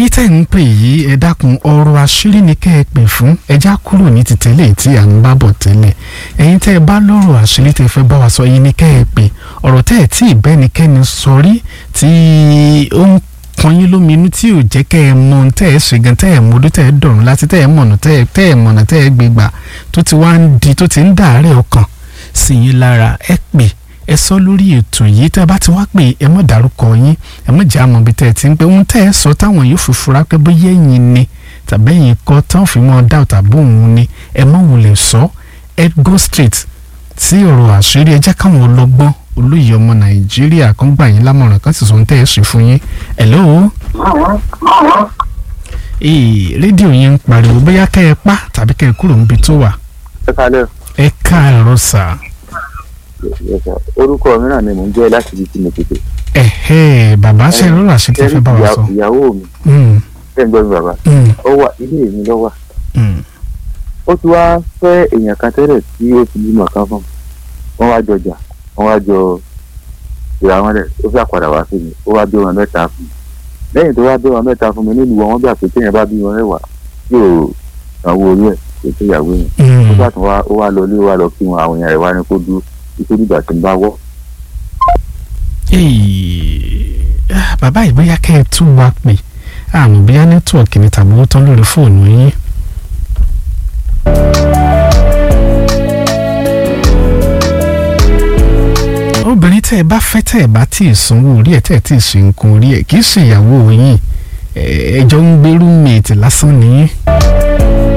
tẹ́ ń pè yìí ẹ dákun ọ̀rọ̀ àṣírí ni kẹ́ ẹ pè fún ẹjá kúrò ní ti tẹ́lẹ̀ tí à ń bá bọ̀ tẹ́lẹ̀ ẹ̀yin tẹ́ ẹ bá lọ́rọ̀ àṣírí tẹ́ fẹ́ bá wa sọ yìí ni kẹ́ ẹ pè ọ̀rọ̀ tẹ́ ẹ tí ìbẹ́nikẹ́ni sọ rí tí ó ń kan yín lómi inú tí ò jẹ́ kẹ́ ẹ mọ ohun tẹ́ ẹ ṣe gan tẹ́ ẹ mọdún tẹ́ ẹ dọ̀rùn láti tẹ́ ẹ mọ̀nà tẹ́ ẹ tẹ́ ẹ mọ̀nà tẹ́ ẹ gbégbà tó ti wá ń di tó ti ń dàárẹ̀ ọkàn sí yín lára ẹ pè ẹ sọ lórí ètò yìí tẹ́ ẹ bá ti wá pè ẹ mọ̀ dárúkọ yín ẹ mọ̀ jẹ́ àmọ́ bí tẹ́ ẹ ti ń pẹ́ ohun tẹ́ ẹ sọ táwọn yóò fi fura pé bóyá ẹ̀yin ni tàbí ẹ̀yin kọ́ táwọn fi mọ́ dá tàbí òun ni ẹ mọ̀ wulẹ̀ sọ ẹ go straight sí ọ̀rọ̀ àṣírí ẹ jẹ́ káwọn ọlọ́gbọ́n olóyè ọmọ nàìjíríà kan gbà yín lámọ̀ràn kan sì sọ ohun tẹ́ ẹ ṣe fún yín hello ee rédíò yẹn ń pariwo bóyá kẹ́ ẹ pa tàbí kẹ́ ẹ kúrò níbi tó wà ẹ kalẹ ẹ káàárọ̀ sà orúkọ mìíràn ni mò ń jẹ láti ibi tí mo tètè. ẹ̀hẹ́ bàbá ṣe rọra ṣe tí fẹ́ bá wa sọ. ìyàwó mi Mm, ṣe ń gbọ́ mi bàbá mm, ó wà ilé mi ló wà mm. ó ti wá fẹ́ èèyàn kan tẹ́lẹ̀ tí ó ti bímọ kan fún wọn wá jọjà wọn wá jọ ìrà wọn rẹ̀ ó fẹ́ àpàdà wá sí mi ó wá bí wọn mẹ́ta fún mi lẹ́yìn tó wá bí wọn mẹ́ta fún mi nílùú wọn wọ́n gbà pé téèyàn bá bí wọn mẹ́wàá yóò sanwó orí ẹ̀ kò tó ìyàwó yẹn ó Mm. bá tún wá ó wá lọ ilé ó wá lọ kí wọn àwọn èèyàn rẹ̀ wá ní kó dúró títí dìgbà tí ń bá wọ́ Ee, ah, bàbá yìí bóyá kẹ́ ẹ tún wa pè àmọ́ bóyá nẹ́tíwọ̀kì ni tàbí owó tán lórí fóònù yín. obìnrin tẹ́ ẹ bá fẹ́ tẹ́ ẹ bá tí ì sanwó orí ẹ̀ tẹ́ ẹ tí ì ṣe nǹkan orí ẹ̀ kì í ṣe ìyàwó yín ẹ- ẹjọ́ ń gbé rúmèètì lásán nìyí.